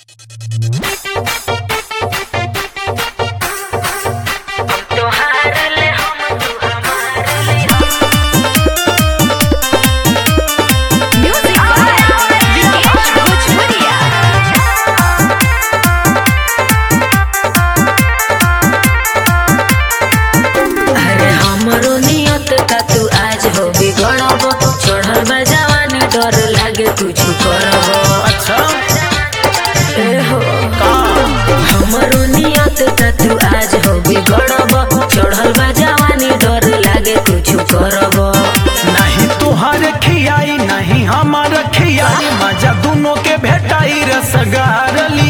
तू आज हो बिगड़ब चढ़ल बा जवानी डर लागे कुछ करब नहीं तुहार खियाई नहीं हमार खियाई मजा दोनों के भेटाई रसगारली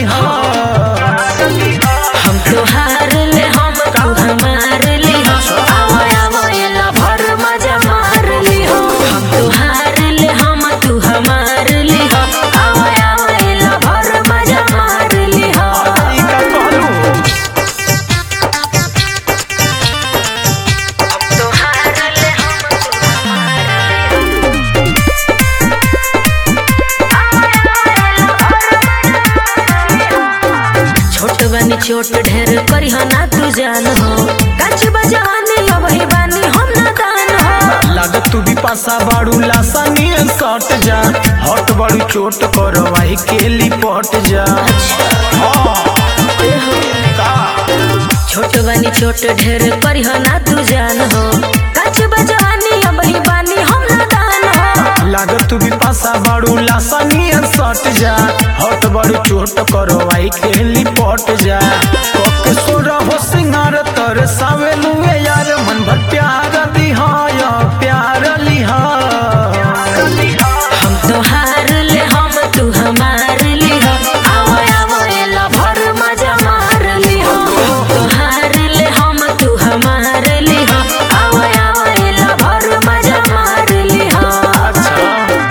हम तोहार ले हम तू हमार ले आवा आवा एला भर मजा मार ले हम तोहार ले हम तू हमार ले आवा आवा एला भर मजा मार ले तोहार ले हम तू हमार छोट बानी छोट ढेर करी हो ना तू जान हो काची बजाने अबही बानी हम ना दान हो लागत तू भी पासा बाड़ू लासानी सट जा हट बड़ी चोट करवाई के लिपट जा हाँ, का? छोट बानी छोट ढेर करी हो ना तू जान हो काची बजाने अबही बानी हम ना दान हो लागत तू भी पासा बाड़ू लासानी सट जा हट बड़ी चोट करवाई के लिपट जा कके सोरा हो सिंगार तर सावेलुए यार मन भर प्यार दिहाय प्यार लिहा हम तोहार ले हम तू हमार ले हो आवो आवो एला भर मजा मार ले हो हम तोहार ले हम तू हमार ले हो आवो आवो एला भर मजा मार ले हो अच्छा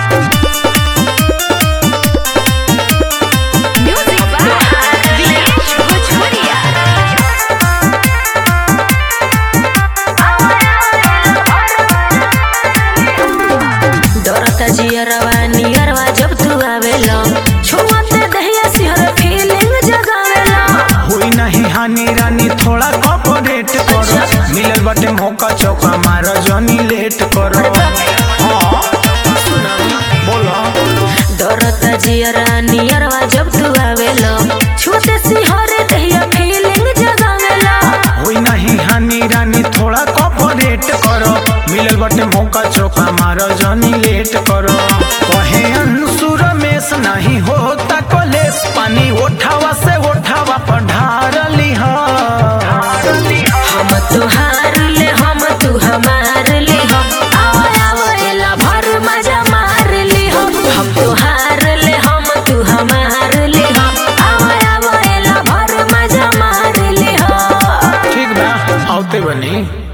म्यूजिक बाय विनेश भोजपुरिया डरता जियरवा नियरवा जब तू आवेला छुआते दहिया सिहर फीलिंग जगावेला हुई नहीं हानि रानी थोड़ा कॉपरेट करो मिलल बटे मौका चौका मारो जनी लेट करो हाँ, बोलो डरता जियरा नियरवा जब तू आवेला छुआते सिहर दहिया फीलिंग जगावेला हुई नहीं हानि रानी थोड़ा कॉपरेट करो मिलल बटे मौका चौका मारो जनी लेट करो कहे अंशु रमेश नहीं होता कलेस पानी उठावा से उठावा पढ़ार लिहा हम तोहार ले हम तू हमार ले हम आवा आवा एला भर मजा मार ले हम हम तोहार ले हम तू हमार ले हम आवा आवा एला भर मजा मार ले हम ठीक बा आवते बनी